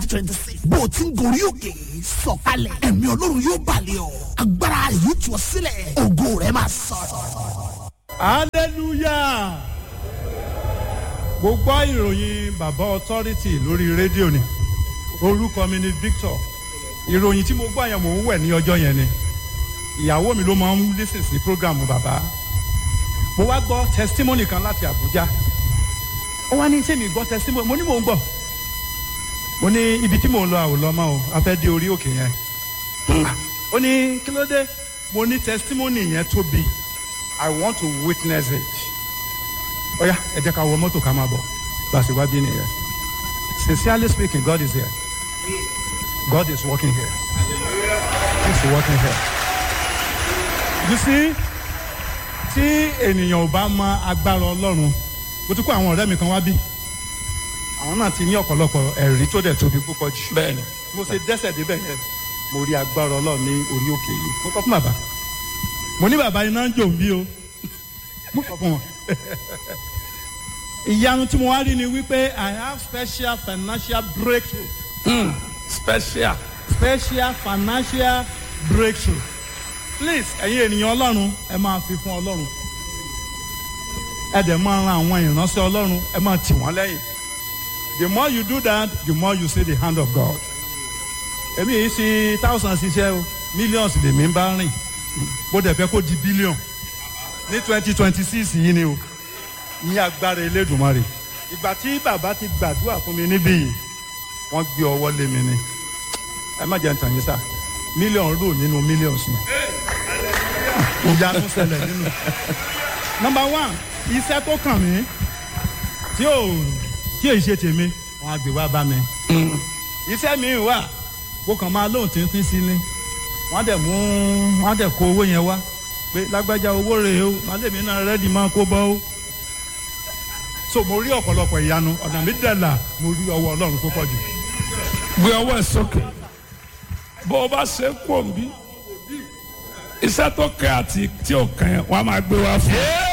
twenty six bó o ti ń gorí òkè sọ̀kalẹ̀ ẹ̀mí ọlọ́run yóò balẹ̀ ọ́ agbára yóò tú ọ sílẹ̀ ògo rẹ̀ máa sọ̀rọ̀. hallelujah mo gbọ́ ìròyìn bàbá authority lórí rédíò ni orúkọ mi ni victor ìròyìn tí mo gbọ́ yẹn mò ń wẹ̀ ní ọjọ́ yẹn ni ìyàwó mi ló máa ń lísìn sí programu bàbá mo wá gbọ́ testimony kan láti abuja ó wá ní sẹ́mi gbọ́ testimony mo ní mò ń gbọ́ mo ní ibi tí mò ń lọ àwòlọ́mọ́ o a fẹ́ dé orí òkè yẹn ó ní kí ló dé mo ní testimony yẹn tóbi i want to witness it ó yá ẹ jẹ́ ká wọ mọ́tò ká máa bọ̀ gbàsí wá bí nìyẹn sincerely speaking god is here god is working here he is working here you see tí ènìyàn ò bá mọ agbára ọlọ́run mo ti kó àwọn ọ̀rẹ́ mi kan wá bí àwọn náà ti ní ọ̀pọ̀lọpọ̀ ẹ̀rí tó dẹ̀ tóbi púpọ̀ jù bẹ́ẹ̀ni mo ṣe dẹ́sẹ̀ débẹ̀ yẹn mo rí agbára ọlọ́run ní orí òkè yìí mo kọ́ fún bàbá mo ní bàbá iná ń jò ń bí o mo kọ́ fún wọn. ìyanu tí mo wá rí ni wípé i have special financial breakthrough special special financial breakthrough please ẹ̀yin ènìyàn ọlọ́run ẹ máa fi fún ọlọ́run ẹ dẹ̀ máa ran àwọn ìránṣẹ́ ọlọ́run ẹ máa tì wọ́n lẹ́yìn the more you do that the more you see the hand of God èmi yìí sí thousands ṣiṣẹ́ o millions lèmi ń bá rìn bó dẹ̀ fẹ́ kó di billion ní twenty twenty six yìí ni o ní agbára elédùnmarè ìgbà tí bàbá ti gbàdúrà fún mi níbí yìí wọ́n gbé ọwọ́ lé mi ni ẹ má jẹ́ ntàn yín sá mílíọ̀nù rò nínú millions ni ìyanu ṣẹlẹ̀ nínú. number one iṣẹ́ tó kàn mí tí ò tí èyí ṣe tèmi wọn á gbé wá bá mi. iṣẹ́ mi wà kó kàn máa lóhùn tíntín sí ni wọ́n á dẹ̀ mú wọ́n á dẹ̀ kó owó yẹn wá pé lágbájá owó rèé o màálèmí náà rẹ́dì máa kó bọ́ o. so mo rí ọ̀pọ̀lọpọ̀ ìyanu ọ̀nà mi dẹ̀ là mo rí ọwọ́ ọlọ́run tó pọ̀ jù. gbé ọwọ́ ẹ̀ sókè bó o bá ṣe kú òǹbí iṣẹ́ tó kẹ́ àti tí ò kẹ́ wọ́n á máa gbé wá fún un.